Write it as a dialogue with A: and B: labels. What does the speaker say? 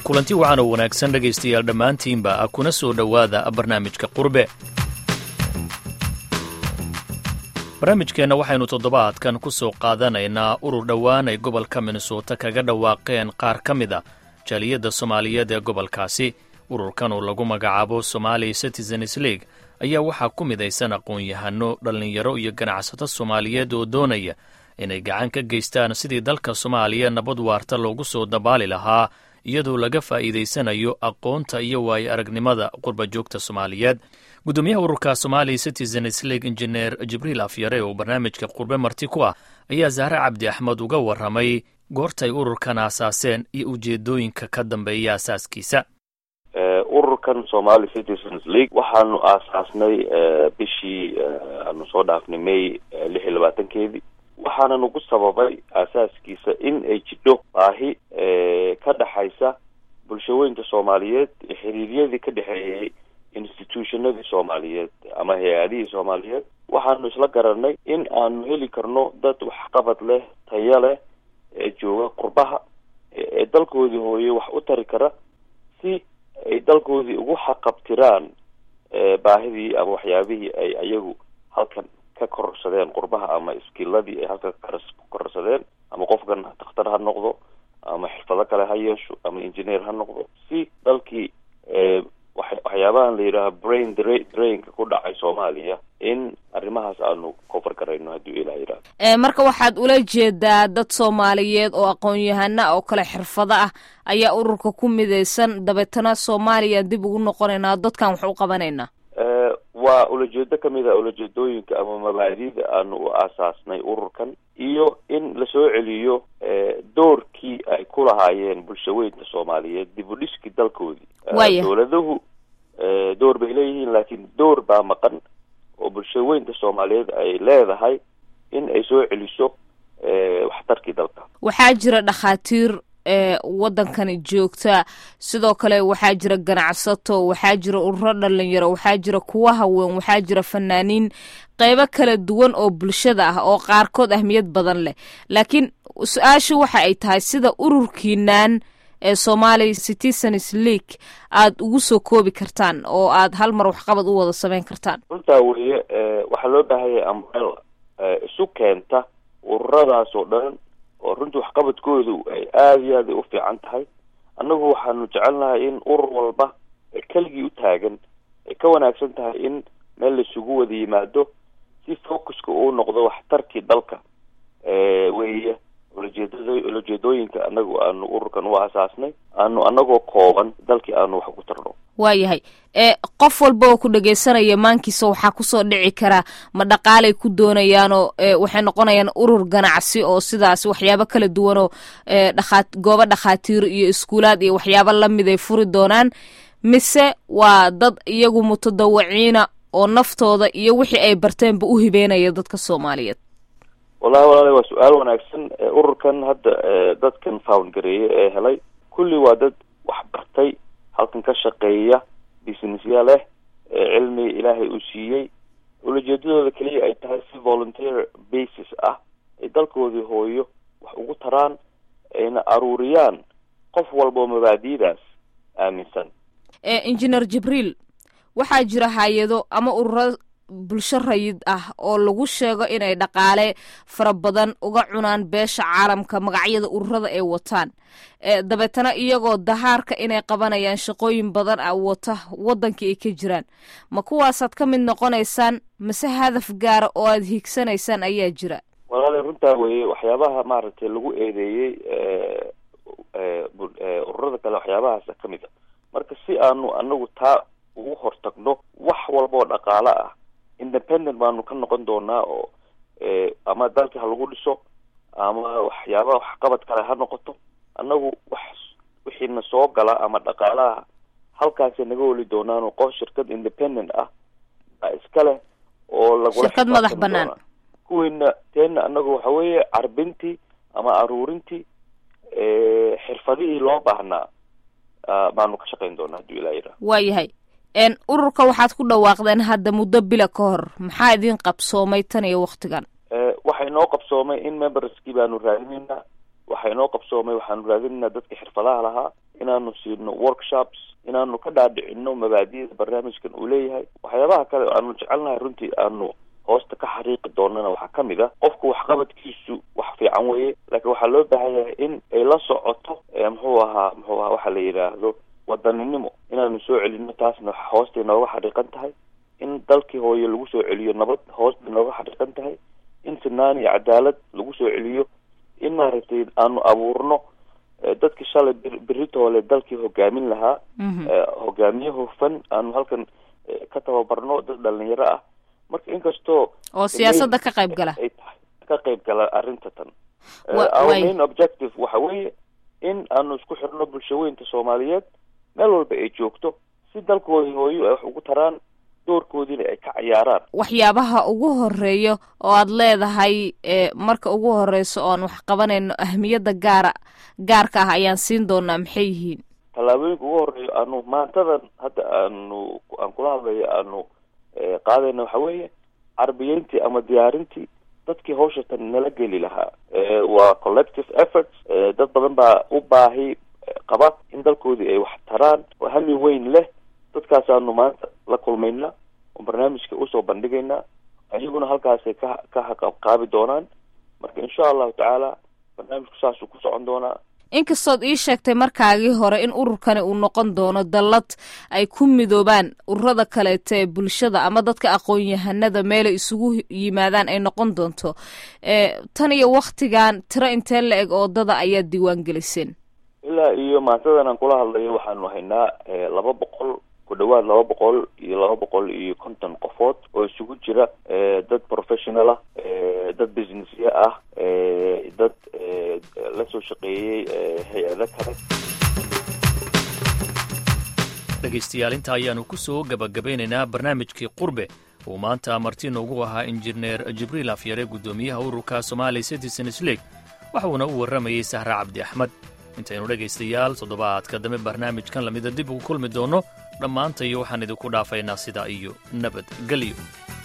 A: kulanti wacan oo wanaagsan dhegaystayaal dhammaantiinba kuna soo dhowaada barnaamijka qurbe barnaamijkeenna waxaynu toddobaadkan ku soo qaadanaynaa urur dhowaan ay gobolka minnesota kaga dhawaaqeen qaar ka mid a jaaliyadda soomaaliyeed ee gobolkaasi ururkan oo lagu magacaabo somali citizens league ayaa waxaa ku midaysan aqoon-yahano dhallinyaro iyo ganacsato soomaaliyeed oo doonaya inay gacan ka geystaan sidii dalka soomaaliya nabad waarta loogu soo dabaali lahaa iyadoo laga faa'iidaysanayo aqoonta iyo waayo aragnimada qurba joogta soomaaliyeed guddoomiyaha ururka somali citizens league injineer jibriil afyare oo barnaamijka qurbe marti ku ah ayaa zahre cabdi axmed uga warramay goortay ururkan aasaaseen iyo ujeedooyinka ka dambeeya asaaskiisa
B: ururkan somali citizens league waxaanu aasaasnay bishii aanu soo dhaafnay may lix iyo labaatankeedii waxaana nagu sababay aasaaskiisa in ay jidho baahi ka dhexaysa bulshaweynta soomaaliyeed xiriiryadii ka dhexeeyey institutionadii soomaaliyeed ama hay-adihii soomaaliyeed waxaanu isla garanay in aanu heli karno dad waxqabad leh taya leh ee jooga qurbaha ee dalkoodii hooye wax u tari kara si ay dalkoodii ugu xaqabtiraan baahidii ama waxyaabihii ay ayagu halkan ka kororsadeen qurbaha ama iskiiladii ay halka ka kororsadeen ama qofkan dakhtar ha noqdo ama xirfado kale ha yeesho ama engineer ha noqdo si dalkii waxyaabahan la yidhaaha brain drainka ku dhacay soomaaliya in arrimahaas aanu kofar garayno hadduu ilaah yidhahdo
C: marka waxaad ula jeedaa dad soomaaliyeed oo aqoon-yahana oo kale xirfado ah ayaa ururka ku midaysan dabeetana soomaaliya dib ugu noqonaynaa dadkan wax u qabanaynaa
B: waa ulajeedo kamid a ulajeedooyinka ama mabaadida aanu u aasaasnay ururkan iyo in lasoo celiyo doorkii ay ku lahaayeen bulshaweynta soomaaliyeed dib u dhiskii dalkoodii dowladuhu door bay leeyihiin laakiin door baa maqan oo bulshaweynta soomaaliyeed ay leedahay in ay soo celiso waxtarkii dalka
C: waxaa jira dhakhaatiir waddankani joogta sidoo kale waxaa jira ganacsato waxaa jira ururo dhalinyaro waxaa jira kuwa haween waxaa jira fanaaniin qeybo kala duwan oo bulshada ah oo qaarkood ahmiyad badan leh laakiin su-aasha waxa ay tahay sida ururkiinan ee somali citizens league aada ugu soo koobi kartaan oo aada hal mar waxqabad u wada samayn kartaan
B: runtaa weeye waxaa loo baahanya umbrella isu keenta ururadaas oo dhan oo runtii waxqabadkoodu ay aada iyo aada u fiican tahay annagu waxaanu jecelnahay in urur walba keligii u taagan ay ka wanaagsan tahay in meel laisugu wada yimaado si focuska uu noqdo waxtarkii dalka weeye ulajeedad ulajeedooyinka anagu aanu ururkan u asaasnay aanu anagoo kooban dalkii aanu wax ugu tarno
C: waayahay qof walba oo ku dhegaysanaya maankiisa waxaa kusoo dhici karaa ma dhaqaalay ku doonayaanoo waxay noqonayaan urur ganacsi oo sidaas waxyaabo kala duwanoo dhakhaa goobo dhakhaatiir iyo iskuulaad iyo waxyaabo lamid ay furi doonaan mise waa dad iyagu mutadawaciina oo naftooda iyo wixii ay barteenba u hibeynaya dadka soomaaliyeed
B: wallahi walaala waa su-aal wanaagsan ururkan hadda dadkan found gareeye ee helay kulli waa dad wax bartay halkan ka shaqeeya businessya leh cilmi ilaahay uu siiyey ulajeedadooda keliya ay tahay si volunteer basis ah ay dalkoodii hooyo wax ugu taraan ayna aruuriyaan qof walba oo mabaadiidaas aaminsan
C: engineer jibriil waxaa jira hay-ado ama ururo bulsho rayid ah oo lagu sheego inay dhaqaale fara badan uga cunaan beesha caalamka magacyada ururada ay wataan dabeetana iyagoo dahaarka inay qabanayaan shaqooyin badan ah wata waddankii ay ka jiraan ma kuwaasaad ka mid noqonaysaan mase hadaf gaara oo aada hiigsanaysaan ayaa jira
B: walaali runtaa weeye waxyaabaha maaragtay lagu eedeeyey ururada kale waxyaabahaasa ka mid a marka si aanu anagu taa ugu hortagno wax walba oo dhaqaale ah independent baanu ka noqon doonaa oo ama dalka ha lagu dhiso ama waxyaabaha waxqabad kale ha noqoto annagu wax wixiina soo gala ama dhaqaalaha halkaasay naga holi doonaan qof shirkad independent ah baa iska leh oo lagula
C: shirkad madax banaan
B: kuwiina teena annagu waxa weeye carbintii ama aruurintii xirfadihii loo baahnaa baanu ka shaqayn doonaa hadduu ilaa yidhaha
C: waayahay ururka waxaad ku dhawaaqdeen hadda muddo bila ka hor maxaa idin qabsoomay tan iyo waktigan
B: waxay noo qabsoomay in memberskii baanu raadinaynaa waxaa inoo qabsoomay waxaanu raadinaynaa dadka xirfadaha lahaa inaanu siino workshops inaanu ka dhaadhicino mabaadiyada barnaamijkan uu leeyahay waxyaabaha kale aanu jecelnahay runtii aanu hoosta ka xariiqi doonana waxaa ka mid a qofku waxqabadkiisu wax fiican weeye laakiin waxaa loo baahan yahay in ay la socoto muxuu ahaa muxuu ahaa waxa la yidhaahdo wadaninimo inaanu soo celino taasna hoostay nooga xariiqan tahay in dalkii hooye lagu soo celiyo nabad hoostay nooga xariiqan tahay in sinaan iyo cadaalad lagu soo celiyo in maaragtay aanu abuurno dadkii shalay beritoole dalkii hogaamin lahaa hogaamiye hufan aanu halkan ka tababarno dad dhalinyaro ah marka inkastoo
C: oo siyaasadda ka qayb gala
B: ay tahay ka qayb gala arrinta tan our main objective waxa weeye in aanu isku xirno bulshaweynta soomaaliyeed meel walba ay joogto si dalkoodii hooyo ay wax ugu taraan doorkoodiina ay ka cayaaraan
C: waxyaabaha ugu horeeya oo aad leedahay marka ugu horeyso oan wax qabanayno ahmiyadda gaara gaarka ah ayaan siin doonaa maxay yihiin
B: tallaabooyinka ugu horeeya aanu maantadan hadda aanu aan kula hadlayo aanu qaadayna waxa weeye carabiyeyntii ama diyaarintii dadkii hawsha tan nala geli lahaa waa collective efforts dad badan baa u baahi qaba in dalkoodii ay wax taraan oo hami weyn leh dadkaasaanu maanta la kulmaynaa oo barnaamijka usoo bandhigaynaa ayaguna halkaasay ka ka haqabqaabi doonaan marka insha allahu tacaala barnaamijku saasuu ku socon doonaa
C: inkastood ii sheegtay markaagii hore in ururkani uu noqon doono dallad ay ku midoobaan ururada kaleeta ee bulshada ama dadka aqoon-yahanada meelay isugu yimaadaan ay noqon doonto tan iyo waktigan tiro intee la eg oodada ayaad diiwaan geliseen
B: ilaa iyo maantadan aan kula hadlayo waxaanu haynaa laba boqol ku dhawaad laba boqol iyo laba boqol iyo konton qofood oo isugu jira dad professional ah dad businessya ah dad la soo shaqeeyey hay-ado kale
A: dhegaystayaal inta ayaanu ku soo gabagabeynaynaa barnaamijkii qurbe uu maanta marti noogu ahaa injineer jibriil afyare guddoomiyaha ururka somaali citizens league waxuuna u warramayey sahra cabdi axmed intaynu dhegaystayaal toddobaadka dambe barnaamijkan lamida dib ugu kulmi doonno dhammaantayo waxaan idinku dhaafaynaa sidaa iyo nabadgelyo